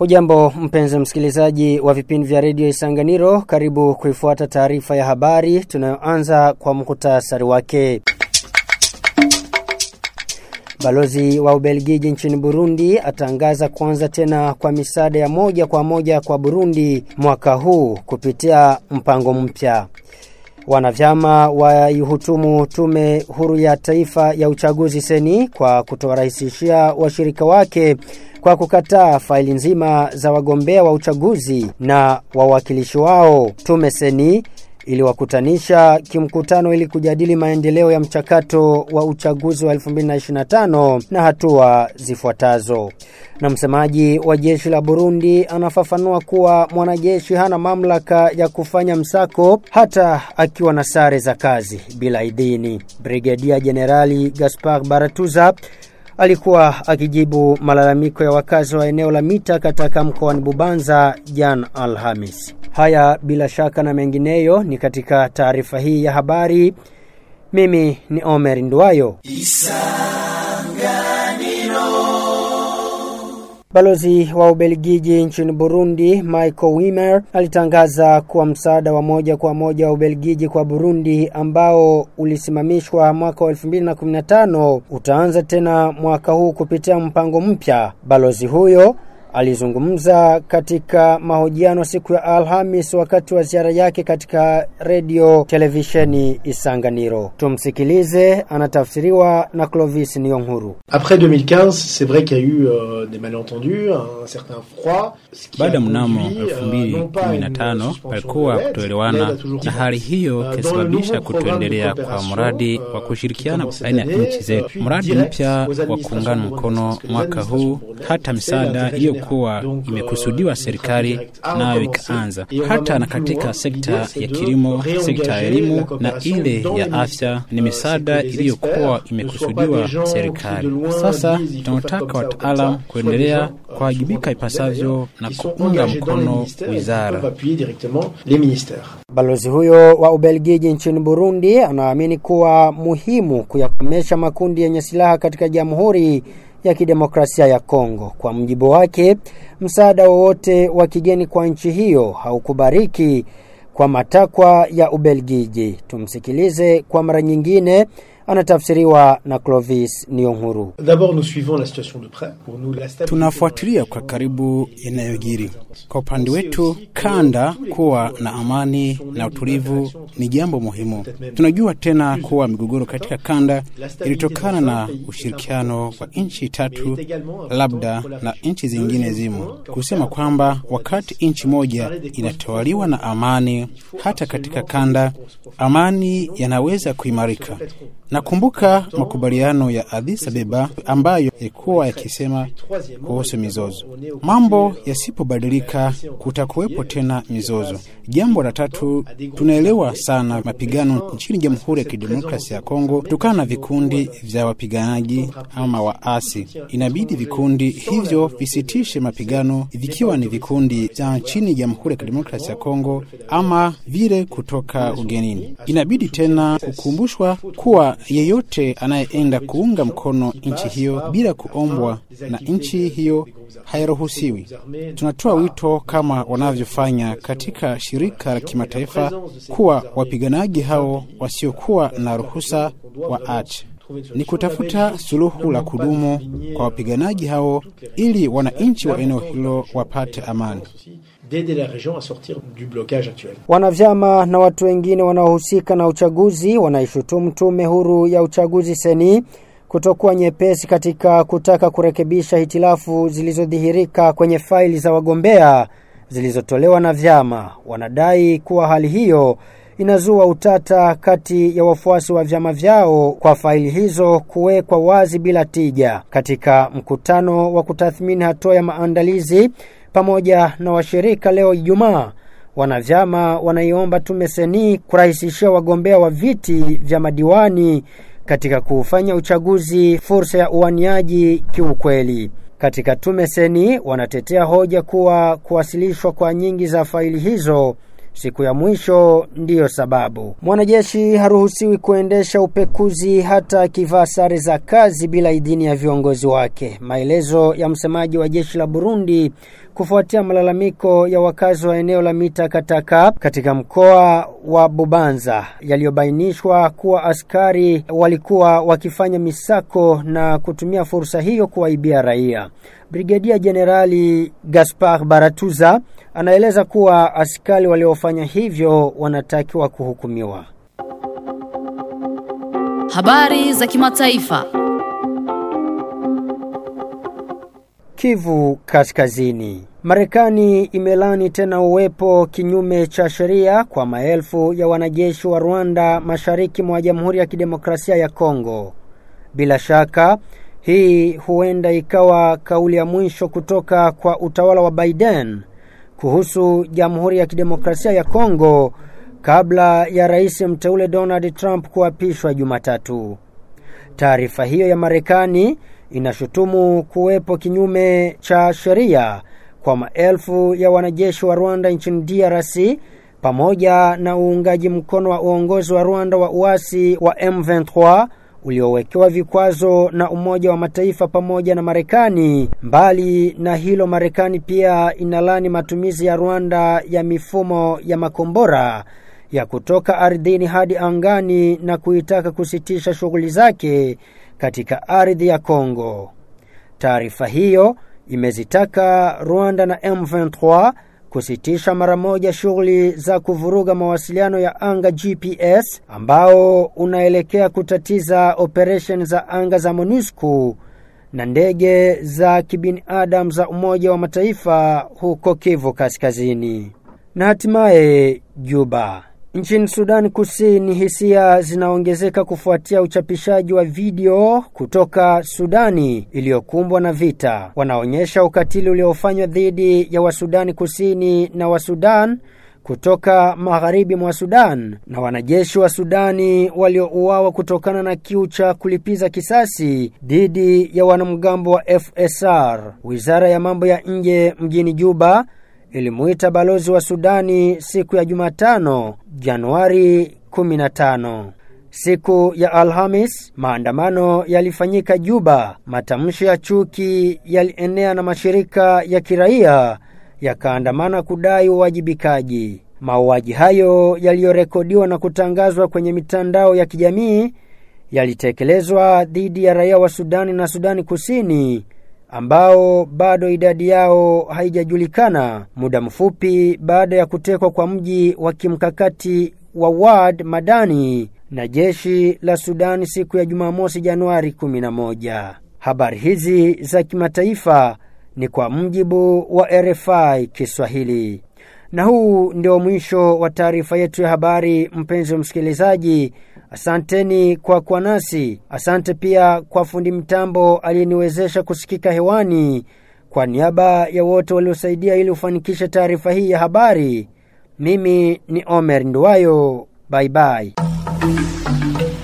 Ujambo mpenzi msikilizaji wa vipindi vya redio Isanganiro, karibu kuifuata taarifa ya habari tunayoanza kwa mkutasari wake. Balozi wa Ubelgiji nchini Burundi atangaza kuanza tena kwa misaada ya moja kwa moja kwa Burundi mwaka huu kupitia mpango mpya. Wanavyama waihutumu tume huru ya taifa ya uchaguzi seni kwa kutowarahisishia washirika wake kwa kukataa faili nzima za wagombea wa uchaguzi na wawakilishi wao. Tume seni iliwakutanisha kimkutano ili kujadili maendeleo ya mchakato wa uchaguzi wa 2025 na hatua zifuatazo. Na msemaji wa jeshi la Burundi anafafanua kuwa mwanajeshi hana mamlaka ya kufanya msako hata akiwa na sare za kazi bila idhini. Brigedia Jenerali Gaspar Baratuza alikuwa akijibu malalamiko ya wakazi wa eneo la Mita katika mkoani Bubanza Jan Alhamis. Haya bila shaka na mengineyo ni katika taarifa hii ya habari. Mimi ni Omer Nduwayo. Balozi wa Ubelgiji nchini Burundi Michael Wimmer alitangaza kuwa msaada wa moja kwa moja wa Ubelgiji kwa Burundi ambao ulisimamishwa mwaka wa 2015 utaanza tena mwaka huu kupitia mpango mpya. Balozi huyo alizungumza katika mahojiano siku ya Alhamis wakati wa ziara yake katika radio televisheni Isanganiro. Tumsikilize, anatafsiriwa na Clovis Niyonhuru. Après 2015, c'est vrai qu'il y a eu euh, des malentendus, un certain froid. Baada mnamo 2015 palikuwa kutoelewana na hali hiyo ikasababisha kutoendelea kwa mradi wa kushirikiana baina ya nchi zetu. Mradi mpya wa kuungana mkono mwaka huu, hata misaada iliyokuwa imekusudiwa serikali nayo ikaanza, hata na katika sekta ya kilimo, sekta ya elimu na ile ya afya, ni misaada iliyokuwa imekusudiwa serikali. Sasa tunataka wataalam kuendelea kuwajibika ipasavyo na kuunga mkono wizara. Balozi huyo wa Ubelgiji nchini Burundi anaamini kuwa muhimu kuyakomesha makundi yenye silaha katika Jamhuri ya Kidemokrasia ya Kongo. Kwa mjibu wake, msaada wowote wa kigeni kwa nchi hiyo haukubariki kwa matakwa ya Ubelgiji. Tumsikilize kwa mara nyingine anatafsiriwa na Clovis Nionhuru. Tunafuatilia kwa karibu yanayojiri. Kwa upande wetu, kanda kuwa na amani na utulivu ni jambo muhimu. Tunajua tena kuwa migogoro katika kanda ilitokana na ushirikiano wa nchi tatu, labda na nchi zingine zimo, kusema kwamba wakati nchi moja inatawaliwa na amani, hata katika kanda amani yanaweza kuimarika. Nakumbuka makubaliano ya Addis Abeba ambayo yalikuwa yakisema kuhusu mizozo. Mambo yasipobadilika, kutakuwepo tena mizozo. Jambo la tatu, tunaelewa sana mapigano nchini Jamhuri ya Kidemokrasia ya Kongo kutokana na vikundi vya wapiganaji ama waasi. Inabidi vikundi hivyo visitishe mapigano, vikiwa ni vikundi vya nchini Jamhuri ya Kidemokrasia ya Kongo ama vile kutoka ugenini. Inabidi tena kukumbushwa kuwa yeyote anayeenda kuunga mkono nchi hiyo bila kuombwa na nchi hiyo hairuhusiwi. Tunatoa wito kama wanavyofanya katika shirika la kimataifa kuwa wapiganaji hao wasiokuwa na ruhusa waache ni kutafuta suluhu la kudumu kwa wapiganaji hao ili wananchi wa eneo hilo wapate amani. Wanavyama na watu wengine wanaohusika na uchaguzi wanaishutumu tume huru ya uchaguzi seni kutokuwa nyepesi katika kutaka kurekebisha hitilafu zilizodhihirika kwenye faili za wagombea zilizotolewa na vyama. Wanadai kuwa hali hiyo inazua utata kati ya wafuasi wa vyama vyao kwa faili hizo kuwekwa wazi bila tija. Katika mkutano wa kutathmini hatua ya maandalizi pamoja na washirika leo Ijumaa, wanavyama wanaiomba tume seni kurahisishia wagombea wa viti vya madiwani katika kufanya uchaguzi fursa ya uaniaji kiukweli. Katika tume seni wanatetea hoja kuwa kuwasilishwa kwa nyingi za faili hizo Siku ya mwisho ndiyo sababu. Mwanajeshi haruhusiwi kuendesha upekuzi hata akivaa sare za kazi bila idhini ya viongozi wake. Maelezo ya msemaji wa jeshi la Burundi kufuatia malalamiko ya wakazi wa eneo la Mita Kataka katika mkoa wa Bubanza yaliyobainishwa kuwa askari walikuwa wakifanya misako na kutumia fursa hiyo kuwaibia raia. Brigedia Jenerali Gaspar Baratuza anaeleza kuwa askari waliofanya hivyo wanatakiwa kuhukumiwa. Habari za kimataifa. Kivu Kaskazini. Marekani imelani tena uwepo kinyume cha sheria kwa maelfu ya wanajeshi wa Rwanda mashariki mwa Jamhuri ya Kidemokrasia ya Kongo. Bila shaka hii huenda ikawa kauli ya mwisho kutoka kwa utawala wa Biden kuhusu Jamhuri ya Kidemokrasia ya Kongo kabla ya rais mteule Donald Trump kuapishwa Jumatatu. Taarifa hiyo ya Marekani inashutumu kuwepo kinyume cha sheria kwa maelfu ya wanajeshi wa Rwanda nchini DRC pamoja na uungaji mkono wa uongozi wa Rwanda wa uasi wa M23 uliowekewa vikwazo na Umoja wa Mataifa pamoja na Marekani. Mbali na hilo, Marekani pia inalani matumizi ya Rwanda ya mifumo ya makombora ya kutoka ardhini hadi angani na kuitaka kusitisha shughuli zake katika ardhi ya Kongo. Taarifa hiyo imezitaka Rwanda na M23 kusitisha mara moja shughuli za kuvuruga mawasiliano ya anga GPS ambao unaelekea kutatiza operation za anga za MONUSCO na ndege za kibinadamu za Umoja wa Mataifa huko Kivu Kaskazini. Na hatimaye Juba. Nchini Sudan Kusini hisia zinaongezeka kufuatia uchapishaji wa video kutoka Sudani iliyokumbwa na vita. Wanaonyesha ukatili uliofanywa dhidi ya Wasudani Kusini na Wasudan kutoka magharibi mwa Sudan na wanajeshi wa Sudani waliouawa kutokana na kiu cha kulipiza kisasi dhidi ya wanamgambo wa FSR. Wizara ya mambo ya nje mjini Juba ilimuita balozi wa Sudani siku ya Jumatano Januari 15. Siku ya Alhamis maandamano yalifanyika Juba. Matamshi ya chuki yalienea na mashirika ya kiraia yakaandamana kudai uwajibikaji. Mauaji hayo yaliyorekodiwa na kutangazwa kwenye mitandao ya kijamii yalitekelezwa dhidi ya raia wa Sudani na Sudani Kusini ambao bado idadi yao haijajulikana muda mfupi baada ya kutekwa kwa mji wa kimkakati wa Wad Madani na jeshi la Sudani siku ya Jumamosi Januari 11. Habari hizi za kimataifa ni kwa mjibu wa RFI Kiswahili. Na huu ndio mwisho wa taarifa yetu ya habari, mpenzi wa msikilizaji. Asanteni kwa kuwa nasi. Asante pia kwa fundi mtambo aliyeniwezesha kusikika hewani. Kwa niaba ya wote waliosaidia ili ufanikishe taarifa hii ya habari, mimi ni Omer Nduwayo. Bye bye.